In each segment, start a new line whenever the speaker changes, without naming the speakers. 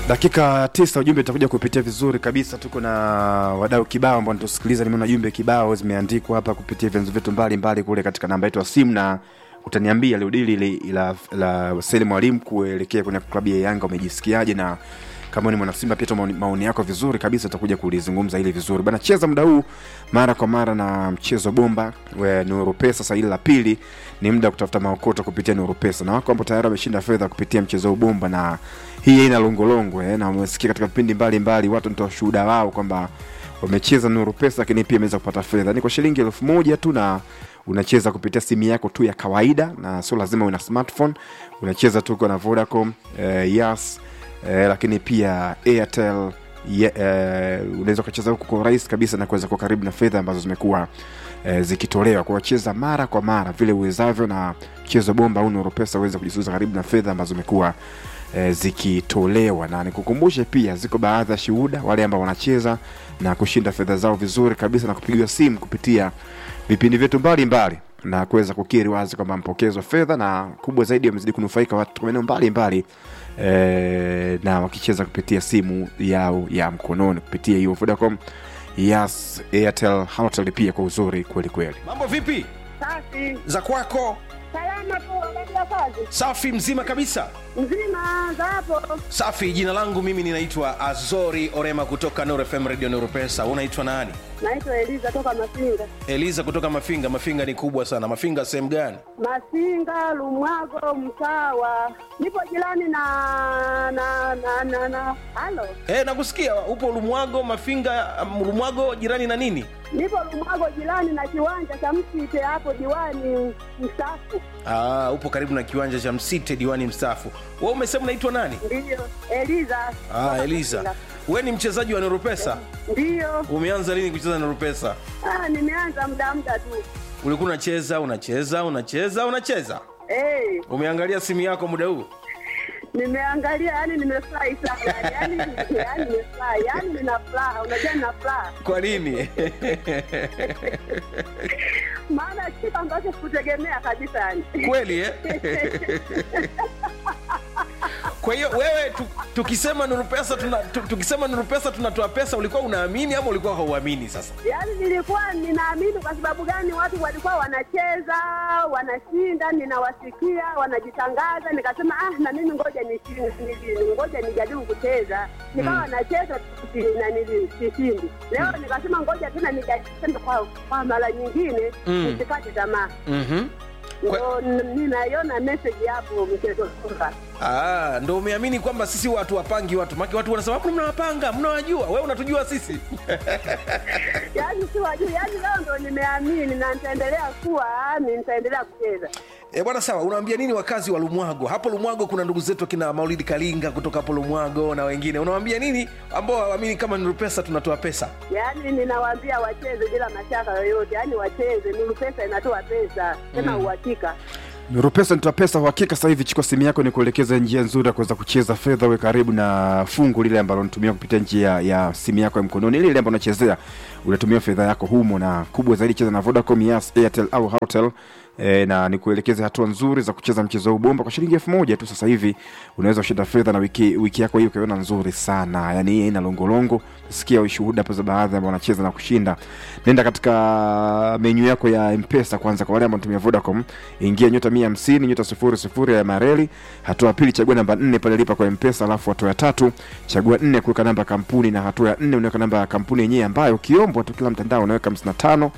dakika tisa ujumbe utakuja kupitia vizuri kabisa tuko na wadau kibao ambao natusikiliza nimeona jumbe kibao zimeandikwa hapa kupitia vyanzo vyetu mbalimbali kule katika namba yetu ya simu na utaniambia leo dili la, la sele mwalimu kuelekea kwenye klabu ya yanga umejisikiaje na kama ni mwanasimba pia maoni, maoni yako vizuri kabisa utakuja kulizungumza hili vizuri bana cheza muda huu mara kwa mara na mchezo bomba nuru pesa sasa hili la pili ni muda wa kutafuta maokoto kupitia nuru pesa na wako ambao tayari wameshinda fedha kupitia mchezo huu bomba na hii haina longolongo eh, na umesikia katika vipindi mbalimbali watu nitoa shuhuda wao kwamba wamecheza nuru pesa lakini pia ameweza kupata fedha ni kwa shilingi elfu moja tu na unacheza kupitia simu yako tu ya kawaida na sio lazima una smartphone unacheza tu na vodacom eh, yas eh, lakini pia airtel ye, eh, unaweza ukacheza huku kwa urahisi kabisa na kuweza kuwa karibu na fedha ambazo zimekuwa eh, zikitolewa kwa wacheza mara kwa mara vile uwezavyo na mchezo bomba au nuru pesa uweze kujisuza karibu na fedha ambazo zimekuwa e, zikitolewa na nikukumbushe pia ziko baadhi ya shuhuda wale ambao wanacheza na kushinda fedha zao vizuri kabisa na kupigiwa simu kupitia vipindi vyetu mbalimbali na kuweza kukiri wazi kwamba mpokezwa fedha na kubwa zaidi wamezidi kunufaika watu maeneo mbalimbali e, na wakicheza kupitia simu yao ya mkononi kupitia hiyo vodacom yes airtel halotel pia kwa uzuri kweli kweli
mambo vipi
Safi.
za kwako
Salama tu unaendelea kazi?
safi mzima kabisa
Mzima za hapo.
safi jina langu mimi ninaitwa azori orema kutoka Nuru fm radio Nuru pesa unaitwa nani
Naitwa Eliza toka Masinga.
eliza kutoka mafinga mafinga ni kubwa sana mafinga sehemu gani
Masinga, Lumwago, Mtawa. Nipo jirani na na na na na. Halo.
e, nakusikia upo lumwago mafinga um, lumwago jirani na nini
Nipo Lumwago jirani na kiwanja cha Msite hapo diwani mstaafu.
Aa, upo karibu na kiwanja cha msite diwani mstaafu we umesema unaitwa nani
Ndiyo. Eliza.
ah,
toka
eliza
Masinga.
we ni mchezaji wa Pesa
Ndiyo.
umeanza lini kucheza Pesa
Ah, nimeanza muda muda tu.
ulikuwa unacheza unacheza unacheza unacheza
Eh,
umeangalia simu yako muda huu
nimeangalia yani nimefurahi sana yani yani nimefurahi yani nina furaha unajua nina furaha
kwa nini
maana kitu ambacho sikutegemea kabisa yani
kweli eh? kwa hiyo wewe tu, tukisema nuru pesa tuna, tu, tukisema nuru pesa tunatoa pesa ulikuwa unaamini ama ulikuwa hauamini sasa
yaani nilikuwa ninaamini kwa sababu gani watu walikuwa wanacheza wanashinda ninawasikia wanajitangaza nikasema ah na mimi ngoja nishinde nili- ngoja nijaribu kucheza nikawa nacheza si- na nili- sishindi leo nikasema ngoja tena nijaribu kwa, kwa mara nyingine
Mm.
nisikate tamaa
mm-hmm. Kwa-
ndo n- ninaiona message hapo mchezo kwamba
Ah, ndo umeamini kwamba sisi watu wapangi watu maki watu wanasema "Mbona mnawapanga mnawajua wewe unatujua sisi
yaani si wajuu yaani leo ndo nimeamini na nitaendelea kuwa ni nitaendelea kucheza
E, bwana sawa unaambia nini wakazi wa lumwago hapo lumwago kuna ndugu zetu akina maulidi kalinga kutoka hapo lumwago na wengine unawaambia nini ambao hawaamini kama nuru pesa tunatoa pesa
yaani ninawaambia wacheze bila mashaka yoyote yaani wacheze nuru pesa inatoa pesa tena uhakika
Nuru Pesa nitoa pesa uhakika. Sasa hivi chukua simu yako ni kuelekeza njia nzuri ya kuweza kucheza fedha. We karibu na fungu lile ambalo unatumia kupitia njia ya simu yako ya mkononi, ile ile ambayo unachezea, unatumia fedha yako humo, na kubwa zaidi cheza na Vodacom, Yas, Airtel au Hotel. E, na nikuelekeze hatua nzuri za kucheza mchezo huu bomba kwa shilingi elfu moja tu. Sasa hivi unaweza kushinda fedha na wiki, wiki yako hii ukaiona nzuri sana, yani hii haina longolongo. Sikia ushuhuda hapo za baadhi ambao wanacheza na kushinda. Nenda katika menyu yako ya Mpesa kwanza, kwa wale ambao wanatumia Vodacom, ingia nyota mia hamsini nyota sifuri sifuri ya mareli. Hatua ya pili chagua namba nne pale lipa kwa Mpesa, alafu hatua ya tatu chagua nne kuweka namba ya kampuni, na hatua ya nne unaweka namba ya kampuni yenyewe ambayo ukiombwa tu kila mtandao unaweka hamsini na tano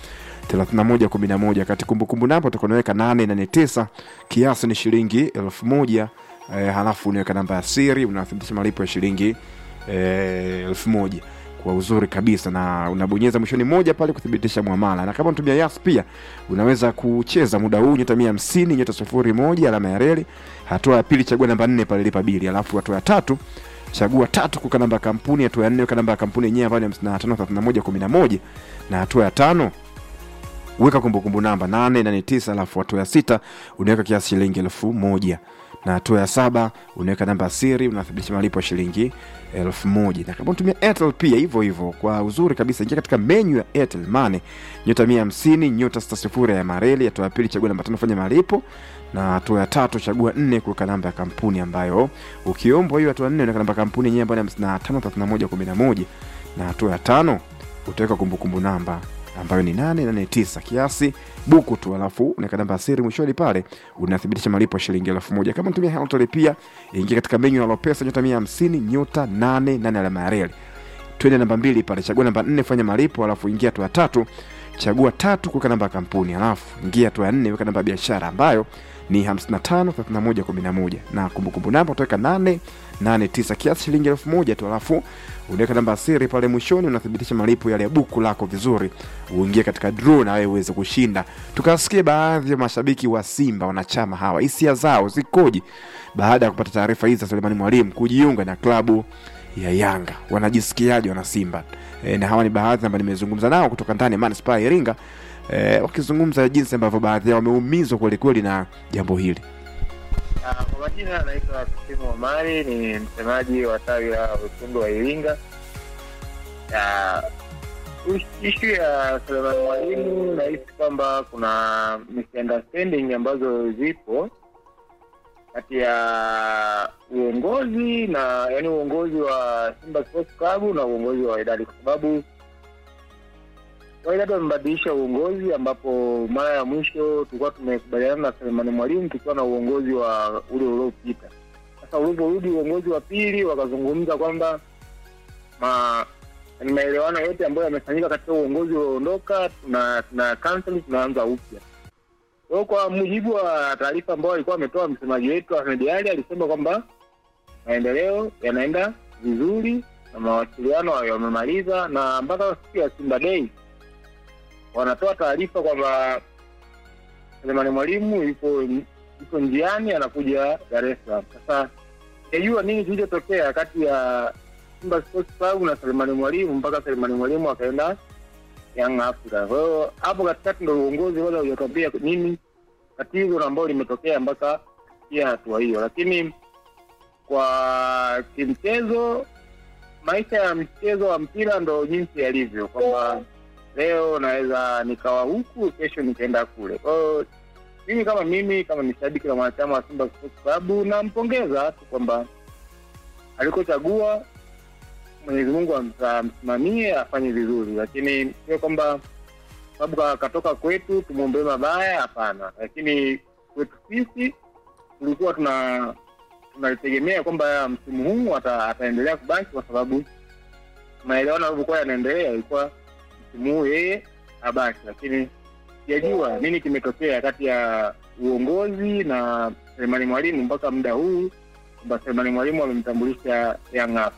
3111 kati kumbukumbu namba utakuwa unaweka 889 kiasi ni shilingi elfu moja eh, halafu unaweka namba ya siri unathibitisha malipo ya shilingi eh, elfu moja kwa uzuri kabisa na unabonyeza mwishoni moja pale kuthibitisha mwamala na kama unatumia yas pia unaweza kucheza muda huu nyota mia hamsini nyota sufuri moja alama ya reli hatua ya pili chagua namba nne pale lipa bili alafu hatua ya tatu chagua tatu kuweka namba ya kampuni hatua ya nne weka namba ya kampuni yenyewe ambayo ni hamsini na tano thelathini na moja kumi na moja na hatua ya tano weka kumbukumbu namba nane nane tisa alafu hatua ya sita unaweka kiasi shilingi elfu moja na hatua ya saba unaweka namba ya siri unathibitisha malipo ya shilingi elfu moja na kama unatumia airtel pia hivyo hivyo kwa uzuri kabisa ingia katika menyu ya airtel mane nyota mia hamsini nyota sita sifuri ya mareli hatua ya pili chagua namba tano fanya malipo na hatua ya tatu chagua nne kuweka namba ya kampuni ambayo ukiombwa hiyo hatua nne unaweka namba ya kampuni yenyewe ambayo ni hamsini na tano thelathini na moja kumi na moja na hatua ya tano utaweka kumbukumbu namba ambayo ni 889 kiasi buku tu alafu unaweka namba ya siri mwishoni pale unathibitisha malipo ya shilingi elfu moja kama natumia Hoteli pia ingia katika menyu ya Lopesa nyota 150 nyota 88 alama ya reli twende namba mbili pale chagua namba nne fanya malipo alafu ingia hatua ya tatu chagua tatu kuweka namba ya kampuni alafu ingia hatua ya nne weka namba ya biashara ambayo ni 553111 na kumbukumbu namba utaweka 889 kiasi shilingi elfu moja tu alafu unaweka namba ya siri pale mwishoni unathibitisha malipo yale ya buku lako vizuri uingie katika draw na wewe uweze kushinda tukasikie baadhi ya mashabiki wa simba wanachama hawa hisia zao zikoje baada ya kupata taarifa hizi za selemani mwalimu kujiunga na klabu ya yanga wanajisikiaje wana simba e, na hawa ni baadhi ambao nimezungumza nao kutoka ndani ya manispaa ya iringa e, wakizungumza jinsi ambavyo baadhi yao wameumizwa kwelikweli na jambo hili
Ah, Kwa majina anaitwa Kasimu Omari, ni msemaji wa tawi la wekundu wa Iringa. Ah, ishu ya Selemani Mwalimu, nahisi kwamba kuna misunderstanding ambazo zipo kati ya uongozi na yani uongozi wa Simba Sports Club na uongozi wa Wydad kwa sababu Wydad wamebadilisha uongozi ambapo mara ya mwisho tulikuwa tumekubaliana na Selemani Mwalimu tukiwa na uongozi wa ule uliopita. Sasa ulivyorudi uongozi wa pili, wakazungumza kwamba ma ni maelewano yote ambayo yamefanyika katika uongozi ulioondoka, tuna tuna cancel, tunaanza upya. Kwa hiyo kwa mujibu wa taarifa ambayo alikuwa ametoa msemaji wetu Ahmed Ali, alisema kwamba maendeleo yanaenda vizuri na mawasiliano wamemaliza, na mpaka siku ya Simba Day wanatoa taarifa kwamba Selemani Mwalimu yupo yupo njiani anakuja Dar es Salaam. Sasa sijajua nini kilichotokea kati ya Simba Sports Club na Selemani Mwalimu mpaka Selemani Mwalimu akaenda Young Africa. Kwa hiyo hapo katikati ndo uongozi wala hujatuambia nini tatizo na ambalo limetokea mpaka kufikia hatua hiyo, lakini kwa kimchezo, maisha ya mchezo wa mpira ndo jinsi yalivyo kwamba leo naweza nikawa huku, kesho nikaenda kule. Kwa hiyo mimi kama mimi kama ni shabiki na mwanachama wa Simba Sports Club nampongeza tu kwamba alikochagua Mwenyezi Mungu amsimamie afanye vizuri, lakini sio kwamba sababu ka- katoka kwetu tumwombee mabaya, hapana. Lakini kwetu sisi tulikuwa tuna tunalitegemea kwamba msimu huu ata, ataendelea kubaki kwa sababu maelewano yalivyokuwa yanaendelea ilikuwa msimu huu yeye abaki, lakini sijajua nini kimetokea kati ya uongozi na Selemani Mwalimu mpaka muda huu kwamba Selemani Mwalimu amemtambulisha Young Africa.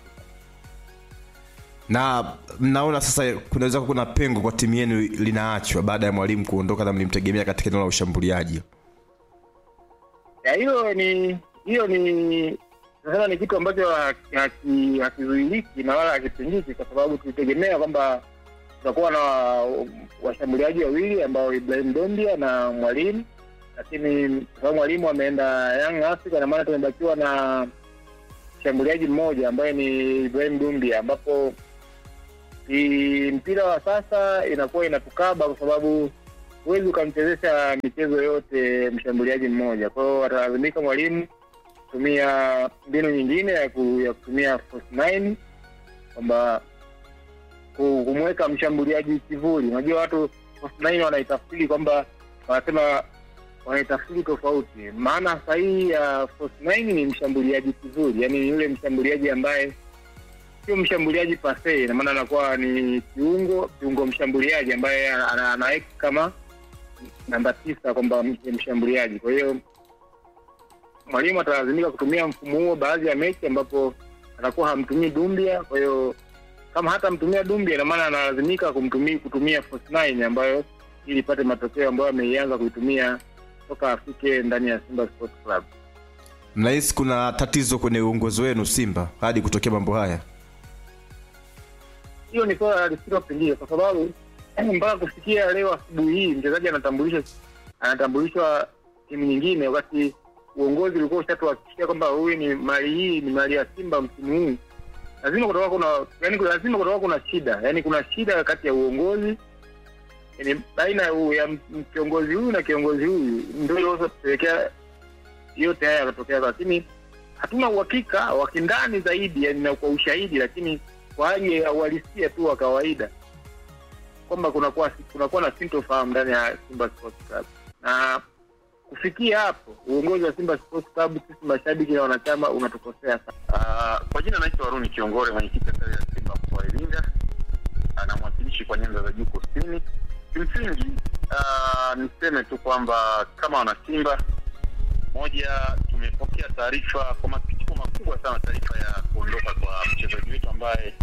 na mnaona sasa kunaweza kuwa kuna pengo kwa timu yenu linaachwa baada ya mwalimu kuondoka na mlimtegemea katika eneo la ushambuliaji
Ya, hiyo ni hiyo ni nasema ni kitu ambacho haki- haki- hakizuiliki na wala hakipingiki, kwa sababu tulitegemea kwamba tutakuwa na washambuliaji wawili ambao Ibrahim Dombia na Mwalimu, lakini kwa sababu Mwalimu ameenda Young Africa, na maana tumebakiwa na mshambuliaji mmoja ambaye ni Ibrahim Dumbia, ambapo ki mpira wa sasa inakuwa inatukaba kwa sababu huwezi ukamchezesha michezo yote mshambuliaji mmoja. Kwa hiyo atalazimika mwalimu kutumia mbinu nyingine ya, ku, ya kutumia false nine kwamba ku- kumweka mshambuliaji kivuli. Unajua watu false nine wanaitafsiri kwamba wanasema wanaitafsiri tofauti. Maana sahihi ya false nine ni mshambuliaji kivuli, yaani yule mshambuliaji ambaye sio mshambuliaji pase, ina maana anakuwa ni kiungo kiungo mshambuliaji ambaye ana- ana- anaweka kama namba tisa kwamba ni mshambuliaji. Kwa hiyo mwalimu atalazimika kutumia mfumo huo baadhi ya mechi ambapo atakuwa hamtumii Dumbia. Kwa hiyo kama hata mtumia Dumbia, ina maana analazimika kumtumia kutumia false nine ambayo ili ipate matokeo ambayo ameianza kuitumia toka afike ndani ya Simba Sports Club.
mnahisi kuna tatizo kwenye uongozi wenu simba hadi kutokea mambo haya
hiyo ni swala lisilopingika kwa sababu mpaka kufikia leo asubuhi hii mchezaji anatambulishwa anatambulishwa timu nyingine wakati uongozi ulikuwa ushatuhakikishia kwamba huyu ni mali hii ni mali ya Simba msimu huu, lazima kutoka kuna yani, lazima kutoka kuna shida, yani kuna shida kati ya uongozi yani baina ya, u- ya m- kiongozi huyu na kiongozi huyu, ndio iliyopelekea yote haya yakatokea, lakini hatuna uhakika wa kindani zaidi yani, na kwa ushahidi, lakini kwa hali ya uhalisia tu wa kawaida kwamba kunakuwa kunakuwa na sintofahamu ndani ya Simba Sports Club na kufikia hapo uongozi wa Simba Sports Club, sisi mashabiki na wanachama unatukosea sana.
Uh, kwa jina naitwa Haruni Kiongore, mwenyekiti wa tawi la Simba mkoa wa Iringa na mwakilishi kwa nyanda za juu kusini. Kimsingi uh, niseme tu kwamba kama wana Simba, moja, tumepokea taarifa kwa masikitiko makubwa sana, taarifa ya kuondoka kwa mchezaji wetu ambaye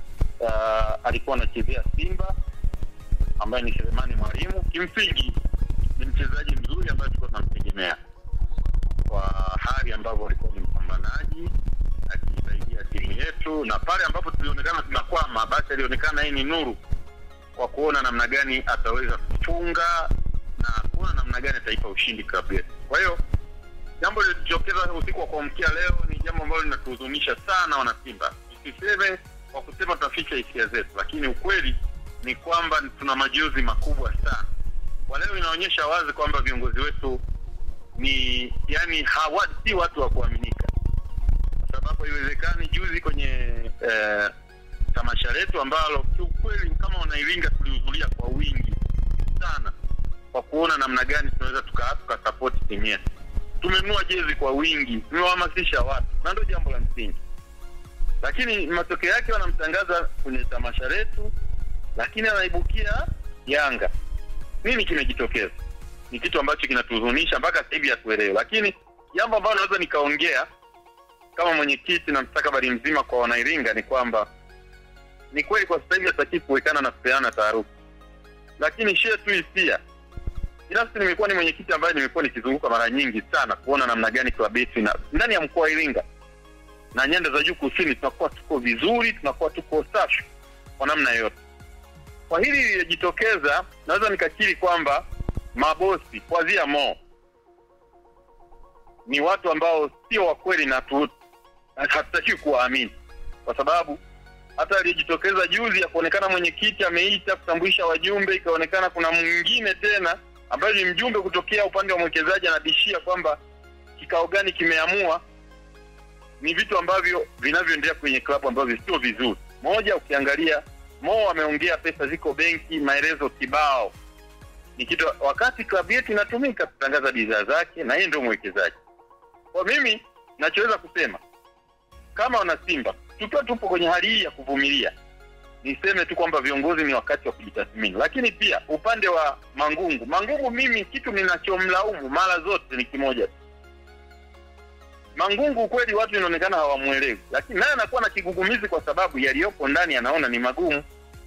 uh, alikuwa anachezea Simba ambaye ni Selemani Mwalimu. Kimsingi ni mchezaji mzuri ambaye tulikuwa tunamtegemea kwa hali ambavyo alikuwa ni mpambanaji akisaidia timu yetu, na pale ambapo tulionekana tunakwama, basi alionekana yeye ni nuru kwa kuona namna gani ataweza kufunga na kuona namna gani ataipa ushindi klabu yetu. Kwa hiyo jambo lilitokeza usiku wa kuamkia leo ni jambo ambalo linatuhuzunisha sana wanasimba. Nisiseme kwa kusema tutaficha hisia zetu, lakini ukweli ni kwamba tuna majozi makubwa sana. Kwa leo inaonyesha wazi kwamba viongozi wetu ni yani hawa si watu wa kuaminika, kwa sababu haiwezekani. Juzi kwenye eh, tamasha letu ambalo kiukweli kama wanairinga tulihudhuria kwa wingi sana, kwa kuona namna gani tunaweza tuka tukasapoti timu yetu. Tumenunua jezi kwa wingi, tumewahamasisha watu, na ndio jambo la msingi, lakini matokeo yake wanamtangaza kwenye tamasha letu, lakini anaibukia Yanga. Nini kimejitokeza? Ni kitu ambacho kinatuhuzunisha mpaka sasa hivi hatuelewe, lakini jambo ambalo naweza nikaongea kama mwenyekiti na mstakabali mzima kwa wanairinga ni kwamba ni kweli kwa sasa hivi hataki kuwekana na kupeana taharuki, lakini shie tu hisia. Binafsi nimekuwa ni mwenyekiti ambaye nimekuwa nikizunguka mara nyingi sana kuona namna gani klabu yetu ina ndani ya mkoa wa Iringa na nyanda za juu kusini, tunakuwa tuko vizuri, tunakuwa tuko safi kwa namna yoyote. Kwa hili lilijitokeza, naweza nikakiri kwamba mabosi kuanzia Mo ni watu ambao sio wa kweli na tu- na hatutakiwi kuwaamini, kwa sababu hata aliyejitokeza juzi ya kuonekana mwenyekiti ameita kutambulisha wajumbe, ikaonekana kuna mwingine tena ambaye ni mjumbe kutokea upande wa mwekezaji anabishia kwamba kikao gani kimeamua. Ni vitu ambavyo vinavyoendelea kwenye klabu ambavyo sio vizuri. Moja, ukiangalia Mo ameongea pesa ziko benki, maelezo kibao ni kitu wakati klabu yetu inatumika kutangaza bidhaa zake na yeye ndio mwekezaji. Kwa mimi nachoweza kusema kama wana Simba, tukiwa tupo kwenye hali hii ya kuvumilia, niseme tu kwamba viongozi ni wakati wa kujitathmini, lakini pia upande wa Mangungu, Mangungu mimi kitu ninachomlaumu mara zote ni kimoja tu. Mangungu kweli watu inaonekana hawamwelewi, lakini naye anakuwa na kigugumizi kwa sababu yaliyopo ndani anaona ni magumu.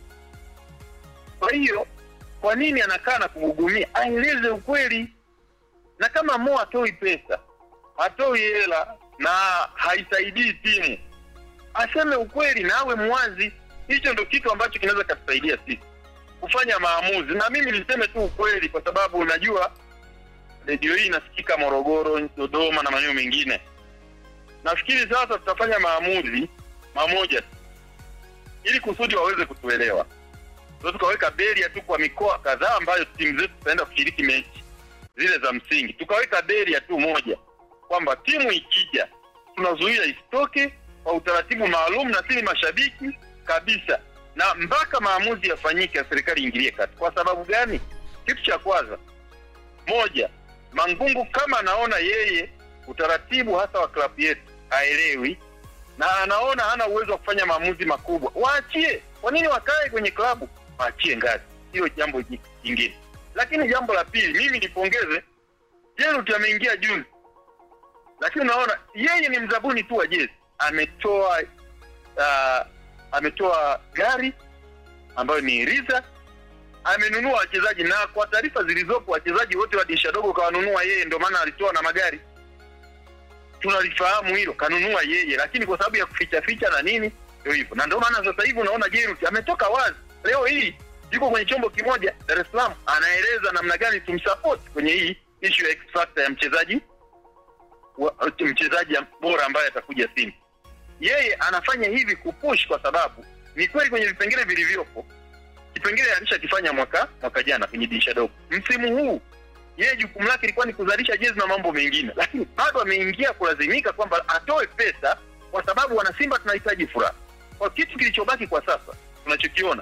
Kwa hiyo kwa nini anakaa na kugugumia? Aeleze ukweli, na kama Mo hatoi pesa, hatoi hela na haisaidii timu, aseme ukweli na awe mwazi. Hicho ndo kitu ambacho kinaweza katusaidia sisi kufanya maamuzi, na mimi niseme tu ukweli, kwa sababu unajua redio hii inasikika Morogoro, Dodoma na maeneo mengine. Nafikiri sasa tutafanya maamuzi mamoja tu, ili kusudi waweze kutuelewa ndio tukaweka beria tu kwa mikoa kadhaa ambayo timu zetu zitaenda kushiriki mechi zile za msingi, tukaweka beria tu moja kwamba timu ikija tunazuia isitoke kwa utaratibu maalum, na sisi mashabiki kabisa, na mpaka maamuzi yafanyike ya serikali iingilie kati. Kwa sababu gani? Kitu cha kwanza, moja, Mangungu kama anaona yeye utaratibu hasa wa klabu yetu haelewi na anaona hana uwezo wa kufanya maamuzi makubwa, waachie. Kwa nini wakae kwenye klabu? Waachie ngazi, hilo jambo ji- jingine. Lakini jambo la pili, mimi nipongeze Jerut ameingia juzi, lakini unaona yeye ni mzabuni tu wa jezi, ametoa uh, ametoa gari ambayo ni Riza, amenunua wachezaji, na kwa taarifa zilizopo wachezaji wote wa dirisha dogo kawanunua yeye, ndio maana alitoa na magari tunalifahamu hilo, kanunua yeye, lakini kwa sababu ya kuficha ficha na nini, ndio hivyo. Na ndio maana sasa hivi unaona Jerut ametoka wazi leo hii, yuko kwenye chombo kimoja Dar es Salaam, anaeleza namna gani tumsupport kwenye hii issue ya X factor ya mchezaji wa- mchezaji bora ambaye atakuja Simba. Yeye anafanya hivi kupush kwa sababu ni kweli kwenye vipengele vilivyopo, kipengele alishakifanya mwaka mwaka jana kwenye dirisha dogo. Msimu huu yeye jukumu lake ilikuwa ni kuzalisha jezi na mambo mengine, lakini bado ameingia kulazimika kwamba atoe pesa kwa sababu wanasimba tunahitaji furaha. Kwa kitu kilichobaki kwa sasa tunachokiona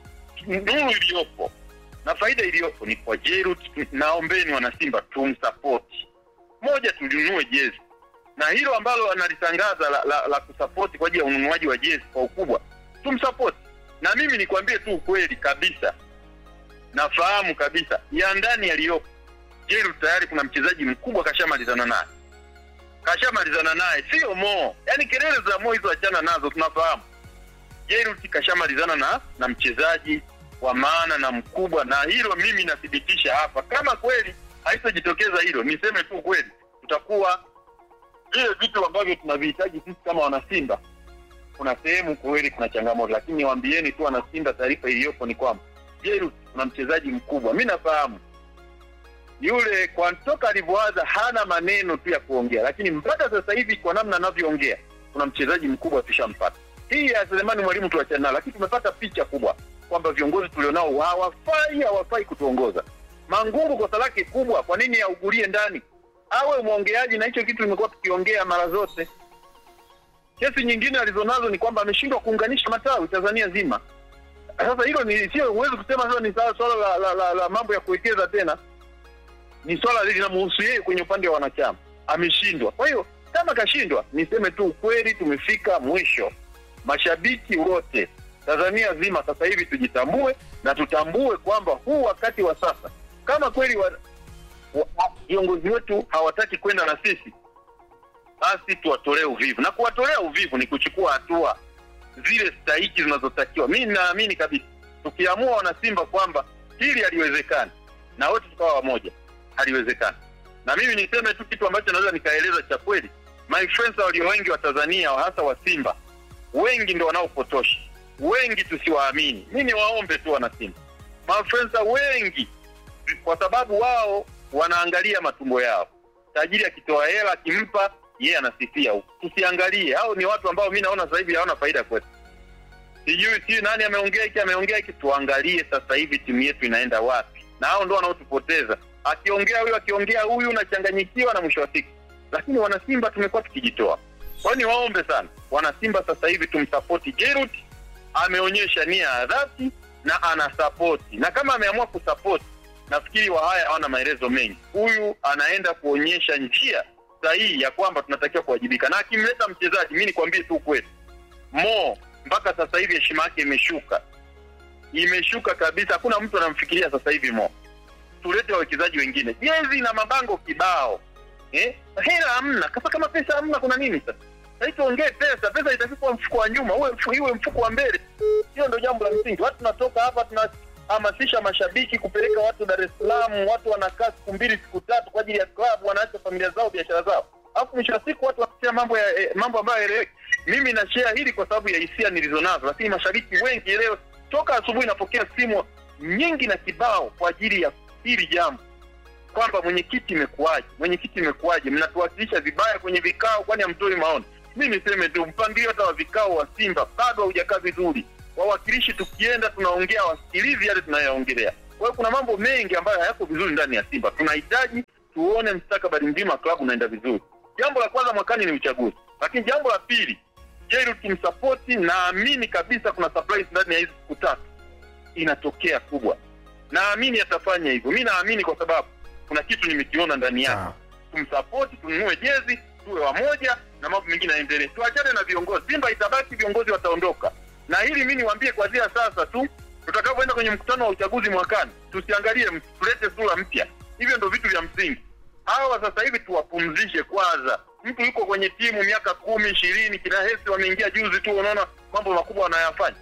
nuru iliyopo na faida iliyopo ni kwa Jerut. Naombeni wanasimba tumsapoti, moja tulinunue jezi, na hilo ambalo analitangaza la, la, la kusapoti kwa ajili ya ununuaji wa jezi kwa ukubwa, tumsapoti. Na mimi nikwambie tu ukweli kabisa, nafahamu kabisa ya ndani yaliyopo Jerut tayari kuna mchezaji mkubwa kashamalizana naye, kashamalizana naye, sio Mo. Yaani kelele za Mo hizo achana nazo, tunafahamu Jerut kashamalizana na na mchezaji wa maana na mkubwa, na hilo mimi nathibitisha hapa. Kama kweli haitojitokeza hilo, niseme tu kweli, tutakuwa vile vitu ambavyo tunavihitaji sisi kama wanasimba, kuna sehemu kweli kuna changamoto, lakini niwaambieni tu wanasimba, taarifa iliyopo ni kwamba Jerut kuna mchezaji mkubwa, mi nafahamu yule kwa toka alivyoanza hana maneno tu ya kuongea, lakini mpaka sasa hivi kwa namna anavyoongea kuna mchezaji mkubwa tushampata. Hii ya Selemani Mwalimu tuachana nayo, lakini tumepata picha kubwa kwamba viongozi tulionao hawafai, hawafai kutuongoza. Mangungu kosa lake kubwa, kwa nini augulie ndani? Awe mwongeaji, na hicho kitu tumekuwa tukiongea mara zote. Kesi nyingine alizonazo ni kwamba ameshindwa kuunganisha matawi Tanzania zima. Sasa hilo ni sio, huwezi kusema sasa ni sawa swala la, la, la, la mambo ya kuwekeza tena ni swala linamhusu yeye kwenye upande wa wanachama, ameshindwa. Kwa hiyo kama kashindwa, niseme tu ukweli, tumefika mwisho. Mashabiki wote Tanzania zima sasa hivi tujitambue na tutambue kwamba huu wakati wa sasa, kama kweli wa- wa- viongozi wetu hawataki kwenda na sisi, basi tuwatolee uvivu, na kuwatolea uvivu ni kuchukua hatua zile stahiki zinazotakiwa. Mi naamini kabisa tukiamua wanasimba kwamba hili haliwezekani na wote tukawa wamoja, haliwezekani. Na mimi niseme tu kitu ambacho naweza nikaeleza cha kweli, my friends walio wengi wa Tanzania hasa wa Simba, wengi ndo wanaopotosha, wengi tusiwaamini. Mi niwaombe tu wana Simba, my friends wengi, kwa sababu wao wanaangalia matumbo yao. Tajiri akitoa hela akimpa yeye anasifia huko, tusiangalie. Hao ni watu ambao mi naona sasa hivi hawana faida kwetu sijui sijui nani ameongea hiki ameongea hiki, tuangalie sasa hivi timu yetu inaenda wapi, na hao ndo wanaotupoteza. Akiongea huyu akiongea huyu, unachanganyikiwa na mwisho wa siku. Lakini wanasimba tumekuwa tukijitoa. Kwa hiyo niwaombe sana wanasimba, sasa hivi tumsapoti Jerut, ameonyesha nia ya dhati na anasapoti, na kama ameamua kusapoti, nafikiri wahaya hawana maelezo mengi. Huyu anaenda kuonyesha njia sahihi ya kwamba tunatakiwa kuwajibika, na akimleta mchezaji, mi nikwambie tu ukweli Mo mpaka sasa hivi heshima yake imeshuka, imeshuka kabisa. Hakuna mtu anamfikiria sasa hivi Mo. Tulete wawekezaji wengine, jezi na mabango kibao, eh? Hela hamna. Sasa kama pesa hamna, kuna nini sasa? Sasa tuongee pesa, pesa itafikwa mfuko wa nyuma, uwe mfu, iwe mfuko wa mbele. Hiyo ndio jambo la msingi. Watu tunatoka hapa tunahamasisha mashabiki kupeleka watu Dar es Salaam, watu wanakaa siku mbili siku tatu kwa ajili ya klabu, wanaacha familia zao, biashara zao, alafu mwisho wa siku watu wanasema mambo ya eh, mambo ambayo hayaeleweki. Mimi na share hili kwa sababu ya hisia nilizonazo, lakini mashabiki wengi leo toka asubuhi napokea simu nyingi na kibao kwa ajili ya hili jambo kwamba mwenyekiti imekuwaje, mwenyekiti imekuwaje, mnatuwasilisha vibaya kwenye vikao, kwani hamtoi maoni? Mi niseme tu mpangilio hata wa vikao wa Simba bado haujakaa vizuri. Wawakilishi tukienda tunaongea, wasikilizi yale tunayoongelea. Kwa hiyo kuna mambo mengi ambayo hayako vizuri ndani ya Simba. Tunahitaji tuone mstakabali mzima wa klabu unaenda vizuri. Jambo la kwanza mwakani ni uchaguzi, lakini jambo la pili Jairu tumsapoti. Naamini kabisa kuna surprise ndani ya hizi siku tatu inatokea kubwa, naamini atafanya hivyo. Mi naamini kwa sababu kuna kitu nimekiona ndani yake.
Sawa.
Tumsapoti, tununue jezi, tuwe wamoja na mambo mengine yaendelee. Tuachane na viongozi. Simba itabaki, viongozi wataondoka, na hili mi niwaambie kuanzia sasa tu tutakapoenda kwenye mkutano wa uchaguzi mwakani, tusiangalie m- tulete sura mpya. Hivyo ndo vitu vya msingi. Hawa sasa hivi tuwapumzishe kwanza. Mtu yuko kwenye timu miaka kumi ishirini, kina Hesi wameingia juzi tu, unaona mambo makubwa wanayafanya.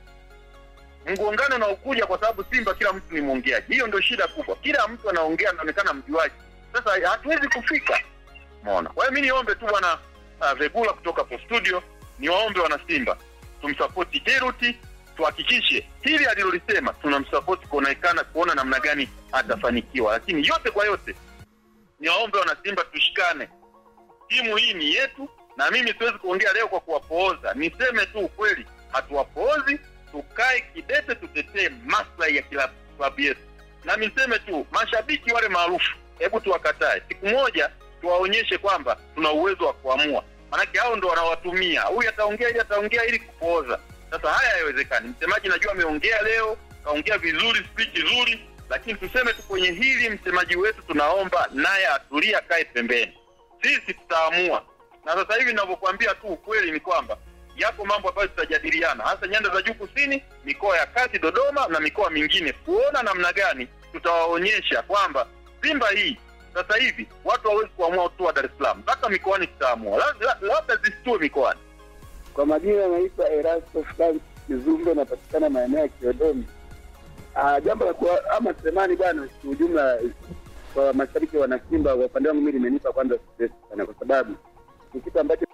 Mgongano unaokuja kwa sababu Simba kila mtu ni mwongeaji, hiyo ndio shida kubwa. Kila mtu anaongea, anaonekana mjuaji. Sasa hatuwezi kufika, umeona. Kwa hiyo mi niombe tu bwana uh, Vegula kutoka hapo studio, niwaombe wana Simba tumsapoti Jeruti, tuhakikishe hili alilolisema tunamsapoti kuonekana kuona namna gani atafanikiwa, lakini yote kwa yote niwaombe wana Simba tushikane, timu hii ni yetu na mimi siwezi kuongea leo kwa kuwapooza niseme tu ukweli hatuwapoozi tukae kidete tutetee maslahi ya kila klabu yetu na niseme tu mashabiki wale maarufu hebu tuwakatae siku moja tuwaonyeshe kwamba tuna uwezo wa kuamua manake hao ndo wanawatumia huyu ataongea ili ataongea ili kupooza sasa haya hayawezekani msemaji najua ameongea leo kaongea vizuri speech nzuri lakini tuseme tu kwenye hili msemaji wetu tunaomba naye atulie akae pembeni sisi tutaamua na sasa hivi ninavyokuambia tu ukweli ni kwamba yako mambo ambayo tutajadiliana hasa nyanda za juu kusini mikoa ya kati dodoma na mikoa mingine kuona namna gani tutawaonyesha kwamba simba hii sasa hivi watu hawawezi kuamua tu wa dar es salaam mpaka mikoani tutaamua La- la- labda zisitue mikoani
Kwa majina naitwa Erasto Frank Kizumbe, napatikana maeneo ya Kiodomi. Ah, jambo la kuwa ama semani bwana, kiujumla kwa mashabiki wana Simba, kwa upande wangu mimi limenipa kwanza stress sana, kwa sababu ni kitu ambacho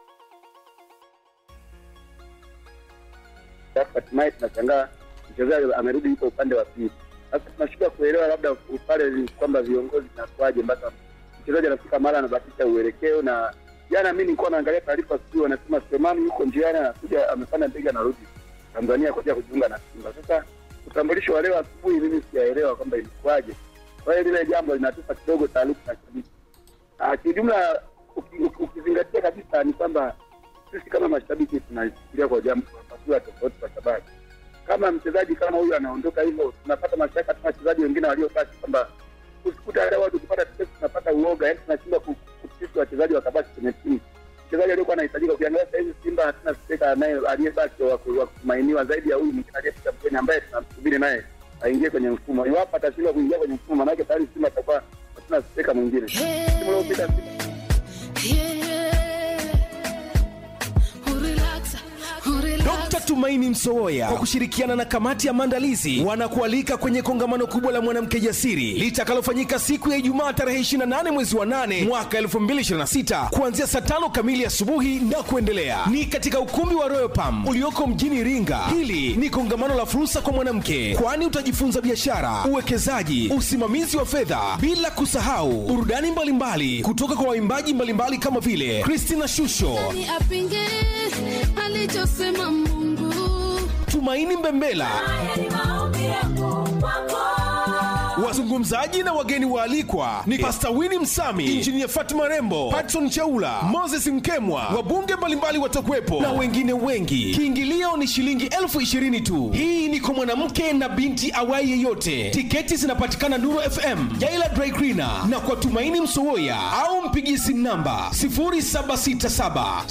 Alafu hatimaye tunashangaa mchezaji amerudi yuko upande wa pili. Sasa tunashindwa kuelewa labda pale ni kwamba viongozi inakuwaje mpaka mchezaji anafika mara anabadilisha uelekeo na jana mi nilikuwa naangalia taarifa sijui wanasema Semani yuko njiani anakuja amepanda ndege anarudi Tanzania kuja kujiunga na Simba. Sasa utambulisho wa leo asubuhi mimi sijaelewa kwamba ilikuwaje. Kwa hiyo lile jambo linatupa kidogo taarufu na kabisa. Ah, kiujumla uki- uki- ukizingatia kabisa ni kwamba sisi kama mashabiki tunafikiria kwa jambo kwa hatua tofauti, kwa sababu kama mchezaji kama huyu anaondoka hivyo, tunapata mashaka hata wachezaji wengine waliobaki kwamba usikuta leo watu tukipata tiketi tunapata uoga, yani tunashindwa ku- kusisi wachezaji wakabaki kwenye timu. Mchezaji aliyekuwa anahitajika, ukiangalia sasa hivi Simba hatuna steka anaye aliyebaki wa ku- wa kutumainiwa zaidi ya huyu mwingine aliyepita mgeni ambaye tunamsubiri naye aingie kwenye mfumo. Iwapo atashindwa kuingia kwenye mfumo, maanake tayari Simba atakuwa hatuna steka mwingine. Timu iliyopita Simba
Dr. Tumaini Msooya kwa kushirikiana na kamati ya maandalizi wanakualika kwenye kongamano kubwa la mwanamke jasiri litakalofanyika siku ya Ijumaa tarehe 28 mwezi wa 8 mwaka 2026 kuanzia saa tano kamili asubuhi na kuendelea. Ni katika ukumbi wa Royal Palm ulioko mjini Iringa. Hili ni kongamano la fursa kwa mwanamke, kwani utajifunza biashara, uwekezaji, usimamizi wa fedha, bila kusahau burudani mbalimbali kutoka kwa waimbaji mbalimbali kama vile Christina Shusho,
Ni apinge alichosema Mungu.
Tumaini Mbembela, wazungumzaji na wageni waalikwa ni Pasta Winnie Msami, Injinia Fatima Rembo, Patson Chaula, Moses Mkemwa, wabunge mbalimbali watakuwepo na wengine wengi. Kiingilio ni shilingi elfu ishirini tu. Hii ni kwa mwanamke na binti awai yeyote. Tiketi zinapatikana Nuru FM, Jaila Dry Cleaner na kwa Tumaini Msowoya au mpigie simu namba 0767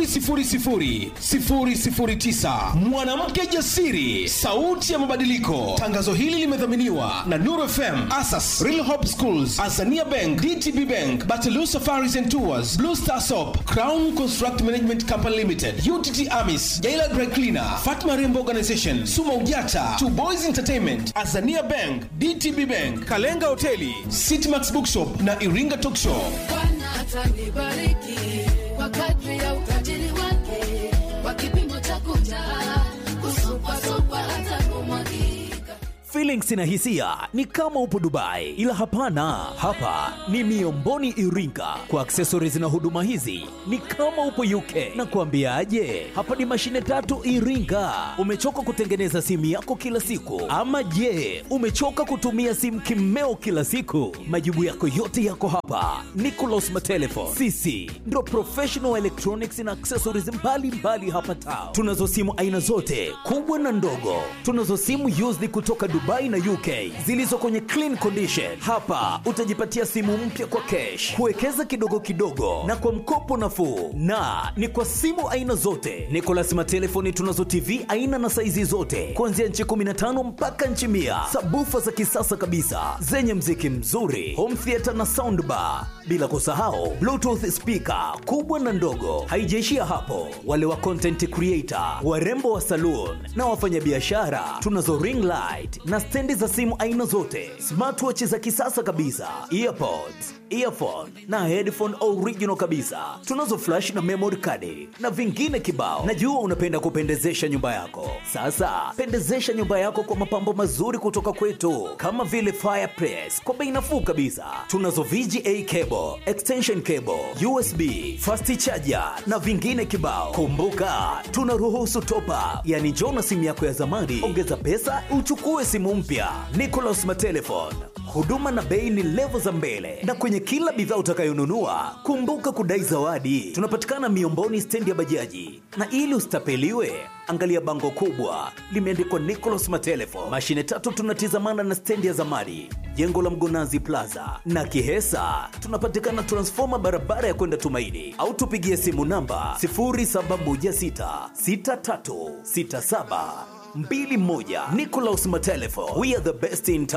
000 009. Mwanamke jasiri, sauti ya mabadiliko. Tangazo hili limedhaminiwa na Nuru FM, Asas, Real Hope Schools, Azania Bank, DTB Bank, Batalu Safaris and Tours, Blue Star Soap, Crown Construct Management Company Limited, UTT Amis, Jaila Dry Cleaner, Fatma Rembo Organization, Suma Ujata, Two Boys Entertainment, Azania Bank, DTB Bank, Kalenga Hoteli, Citymax Bookshop na Iringa Talk Show.
Bwana atanibariki kwa kadri ya utajiri wake, kwa kipimo cha kuja kusupasupwa hata kumwagika.
Feelings na hisia ni kama upo Dubai, ila hapana, hapa ni Miomboni Iringa. Kwa accessories na huduma hizi ni kama upo UK. Na kuambiaje, hapa ni mashine tatu Iringa. Umechoka kutengeneza simu yako kila siku, ama je, umechoka kutumia simu kimeo kila siku? Majibu yako yote yako hapa. Nicolas Matelefon, sisi ndo professional electronics na accessories mbalimbali mbali hapa town. Tunazo simu aina zote kubwa na ndogo. Tunazo simu used kutoka Dubai na UK zilizo kwenye clean condition. Hapa utajipatia simu mpya kwa cash, kuwekeza kidogo kidogo na kwa mkopo nafuu, na ni kwa simu aina zote. Nicolas Matelefoni tunazo TV aina na saizi zote kuanzia nchi 15 mpaka nchi mia, sabufa za kisasa kabisa zenye mziki mzuri, home theater na soundbar, bila kusahau bluetooth speaker kubwa na ndogo. Haijaishia hapo, wale wa content creator, warembo wa saloon na wafanyabiashara, tunazo ring light na stendi za simu aina zote, smartwatch za kisasa kabisa, earpods, earphone na headphone original kabisa. Tunazo flash na memory card na vingine kibao. Najua unapenda kupendezesha nyumba yako. Sasa pendezesha nyumba yako kwa mapambo mazuri kutoka kwetu, kama vile fireplace kwa bei nafuu kabisa. Tunazo VGA cable, extension cable, USB, fast charger na vingine kibao. Kumbuka tunaruhusu top up, yani njoo na simu yako ya zamani, ongeza pesa uchukue simu mpya. Nicolas Matelefon, huduma na bei ni levo za mbele, na kwenye kila bidhaa utakayonunua kumbuka kudai zawadi. Tunapatikana Miomboni, stendi ya bajaji, na ili usitapeliwe angalia bango kubwa limeandikwa Nicolas Matelefon. Mashine tatu tunatizamana na stendi ya zamani, jengo la Mgonazi Plaza na Kihesa. Tunapatikana transfoma barabara ya kwenda Tumaini, au tupigie simu namba 0716636721. Nicolas Matelefon, we are the best in town.